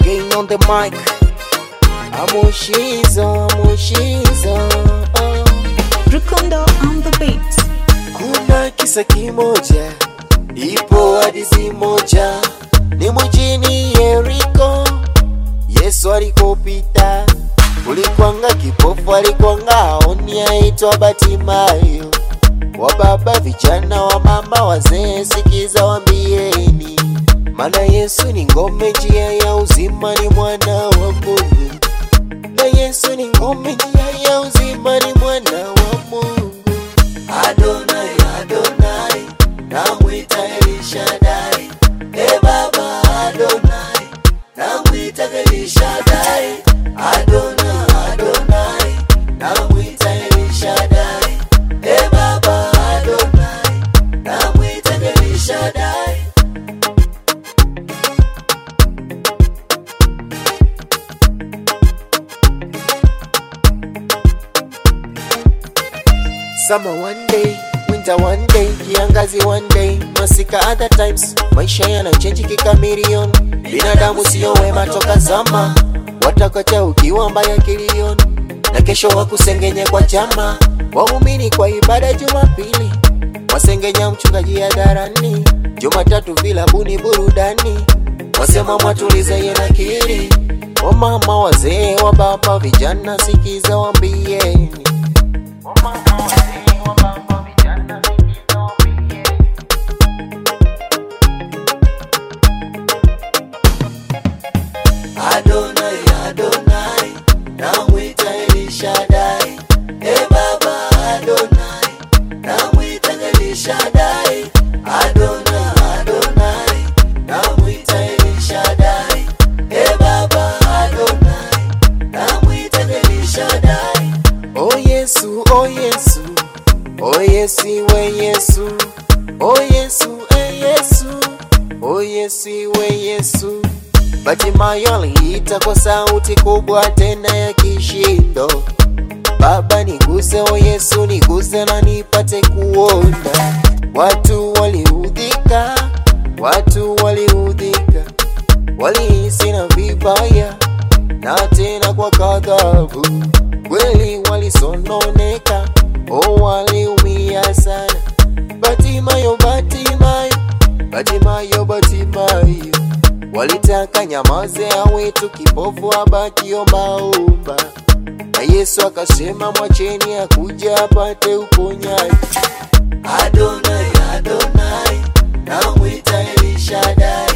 again on the mic. Amushizo, Amushizo. Oh. Rukundo on the beat. Kuna kisa kimoja, ipo hadithi moja, ni mjini Yeriko. Yesu alikopita, ulikwanga kipofu, alikwanga aoni, aitwa Batimayo. Wa baba, vijana, wa mama, wazee, sikiza wambieni, maana Yesu ni ngome, njia ya uzima, ni mwana wa Mungu. Na Yesu ni ngome, njia ya uzima, ni mwana wa Mungu. Adonai, Adonai, namwita Elishadai. E Baba Adonai, namwita Elishadai. Adonai, Adonai, namwita Elishadai. E Baba Adonai, namwita Elishadai. Summer one day, winter one day, kiangazi one day, masika other times. Maisha yanachenji kikamilion, binadamu sio wema toka zama, watakacha ukiwa mbaya kilion, na kesho wakusengenye kwa chama, waumini kwa ibada Jumapili, wasengenya mchungaji hadharani, Jumatatu vilabuni burudani, wasema mwatulize yenakiri, wamama wazee wa baba vijana, sikiza wambieni Adonai, Adonai, namwita Elishadai. E Baba Adonai, namwita Elishadai. Adonai, Adonai, namwita Elishadai. E Baba Adonai, namwita Elishadai. Oh Yesu, oh Yesu, oh Yesu, we Yesu, oh Yesu, eh Yesu, oh Yesu, we Yesu. Batimayo aliita kwa sauti kubwa tena ya kishindo, Baba niguse, o Yesu niguse na nipate kuona. Watu waliudhika, watu waliudhika, walihisi na vibaya na tena kwa kadhabu, kweli walisononeka, o waliumia sana. Batimayo, Batimayo, Batimayo, Batimayo walitaka nyamaze awe tu kipofu abaki ombaomba, na Yesu akasema mwacheni akuja apate uponyaji. Adonai, Adonai, namwita Elishadai.